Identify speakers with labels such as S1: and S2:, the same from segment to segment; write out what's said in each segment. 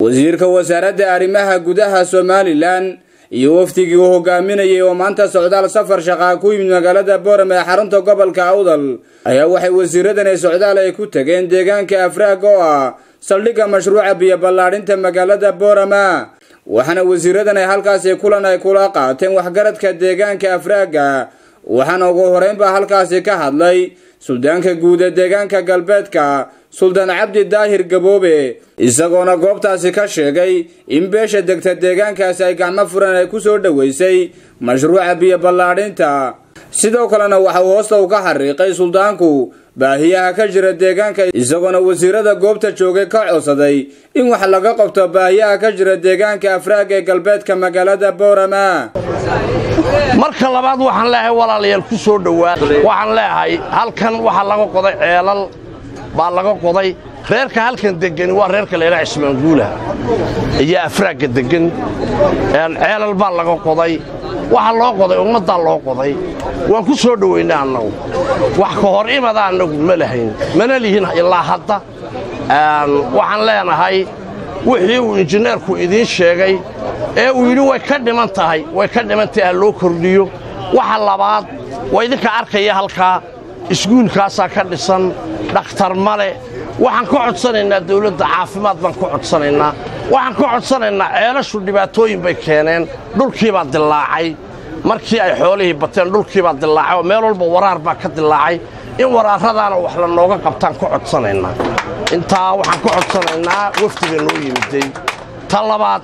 S1: wasiirka wasaaradda arrimaha gudaha somalilan iyo wafdigii uu hogaaminayay oo maanta socdaal safar shaqaa ku yimid magaalada boorama ee xarunta gobolka awdal ayaa waxay wasiiradani socdaal ay ku tageen deegaanka afraag oo ah saldhigga mashruuca biyo ballaadhinta magaalada boorama waxaana wasiiradan ay halkaasi kulan ay kula qaateen waxgaradka deegaanka afraaga waxaana ugu horeynbaa halkaasi ka hadlay suldaanka guud ee deegaanka galbeedka suldaan cabdi daahir gaboobe isagoona goobtaasi ka sheegay in beesha degta deegaankaasi ay gacmo furan ay ku soo dhoweysay mashruuca biyo ballaadhinta sidoo kalena waxa uu hoosta u ka xariiqay suldaanku baahiyaha ka jira deegaanka isagoona wasiirada goobta joogay ka codsaday in wax laga qabto baahiyaha ka jira deegaanka afraaga ee galbeedka magaalada boorama
S2: marka labaad waxaan leeyahay walaalayaal ku soo dhowaa waxaan leeyahay halkan waxaa laga qoday ceelal baa laga qoday reerka halkan degani waa reerka laydhaha cismaanguula iyo afraagga deggan ceelal baa laga qoday waxaa loo qoday ummaddaa loo qoday waan ku soo dhowaynay annagu wax ka hor imada annagu ma lahayn mana lihin ilaa hadda waxaan leenahay wixii uu injineerku idiin sheegay ee uu yidhi way ka dhiman tahay way ka dhiman tahay ha loo kordhiyo waxa labaad waa idinka arkaya halkaa iskuulkaasaa ka dhisan dhakhtar male waxaan ka codsanaynaa dawladda caafimaad baan ka codsanaynaa waxaan ka codsanaynaa ceelashu dhibaatooyin bay keeneen dhulkiibaa dillaacay markii ay xoolihii bateen dhulkiibaa dillaacay oo meel walba waraar baa ka dillaacay in waraarradaana wax la nooga qabtaan ka codsanaynaa intaa waxaan ka codsanaynaa wafdiga noo yimiday ta labaad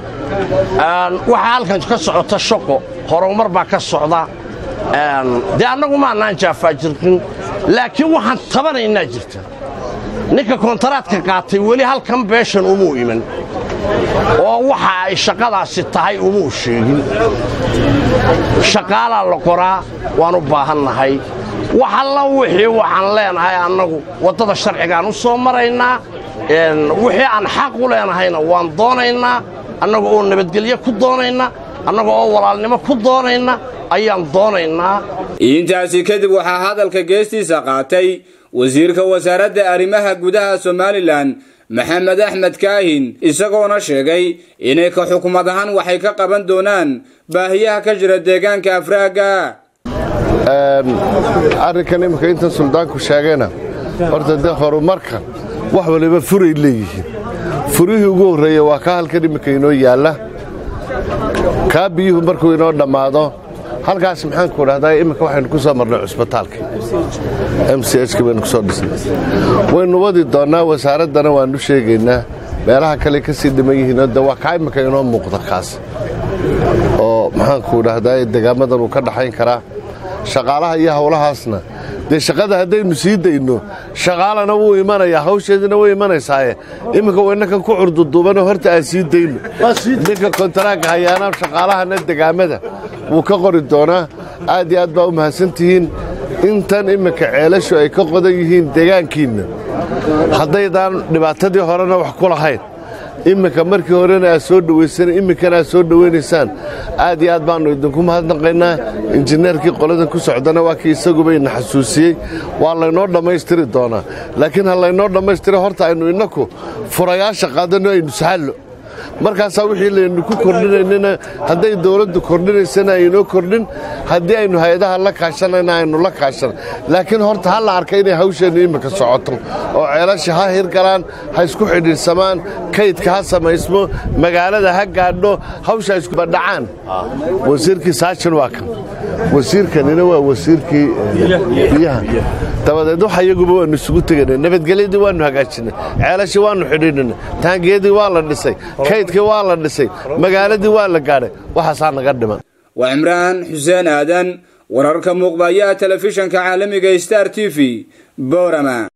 S2: waxaa halkan ka socota shaqo horumar baa ka socda dee annagu maannaan jaafaajirkin laakiin waxaan tabanaynaa jirta ninka kontaraadka qaatay weli halkan beeshan umuu iman oo waxa ay shaqadaasi tahay umuu sheegin shaqaalaa la qoraa waan u baahannahay wax alla wixii waxaan leenahay annagu waddada sharcigaan u soo maraynaa wixii aan xaq u leenahayna waan doonaynaa annaga oo nabadgelyo ku doonayna annaga oo walaalnimo ku doonayna ayaan doonaynaa
S1: intaasi kadib waxaa hadalka geestiisa qaatay wasiirka wasaaradda arrimaha gudaha somalilan maxamed axmed kaahin isagoona sheegay inay ka xukumad ahaan waxay ka qaban doonaan baahiyaha ka jira deegaanka afraaga
S3: arrinkan imminka intan suldaanku sheegayna horta dee horumarka wax waliba furay leeyihiin furihii ugu horreeya waa kaa halkan imminka inoo yaalla kaa biyuhu markuu inoo dhammaado halkaas maxaanku dhahdaa imminka waxaynu ku soo marnay cusbitaalka m c h ka baynu ku soo dhisnay waynu wadi doonnaa wasaaraddana waannu sheegaynaa meelaha kale ka sii dhiman yihiinoo de waa kaa imminka inoo muuqda kaas oo maxaanku dhahdaa degaamadan uu ka dhaxayn karaa shaqaalaha iyo hawlahaasna dee shaqada haddaynu sii dayno shaqaalana wuu imanayaa hawsheedina way imanaysaaye imminka waynnakan ku curduduubanoo horta aan sii dayno ninka kontaraagga hayaana shaqaalahana degaamada wuu ka qori doonaa aad iyo aad baa u mahadsantihiin intan imminka ceelashu ay ka qodan yihiin degaankiinna haddaydaan dhibaatadii horena wax ku lahayn imminka markii horena aad soo dhowaysan imminkana aad soo dhowaynaysaan aad iyo aad baannu idinku mahadnaqaynaa injineerkii qoladan ku socdana waa kii isaguba ina xasuusiyey waa laynoo dhammaystiri doonaa laakiin ha laynoo dhammaystira horta aynu innaku furayaasha qaadanno aynu sahallo markaasaa wixii laynu ku kordhinaynana hadday dawladdu kordhinaysana aynoo kordhin haddii aynu hay-adaha la kaashanayna aynu la kaashan laakiin horta ha la arka inay hawsheennu imminka socoto oo ceelasha ha hirgalaan ha isku xidhiidhsamaan kaydka ha samaysmo magaalada ha gaadho hawsha iskubadhacaan wasiirkii saajin waa kan wasiirkanina waa wasiirkii biyaha dabadeed waxa iyaguba waannu isugu teganay nabadgelyadii waannu hagaajinay ceelashii waannu xidhiidhinay taangiyadii waa la dhisay kaydkii waa la dhisay magaaladii waa la gaadhay waxaasaa naga dhiman
S1: waa cimraan xuseen aadan wararka muuqbayaha telefishanka caalamiga star t v boorama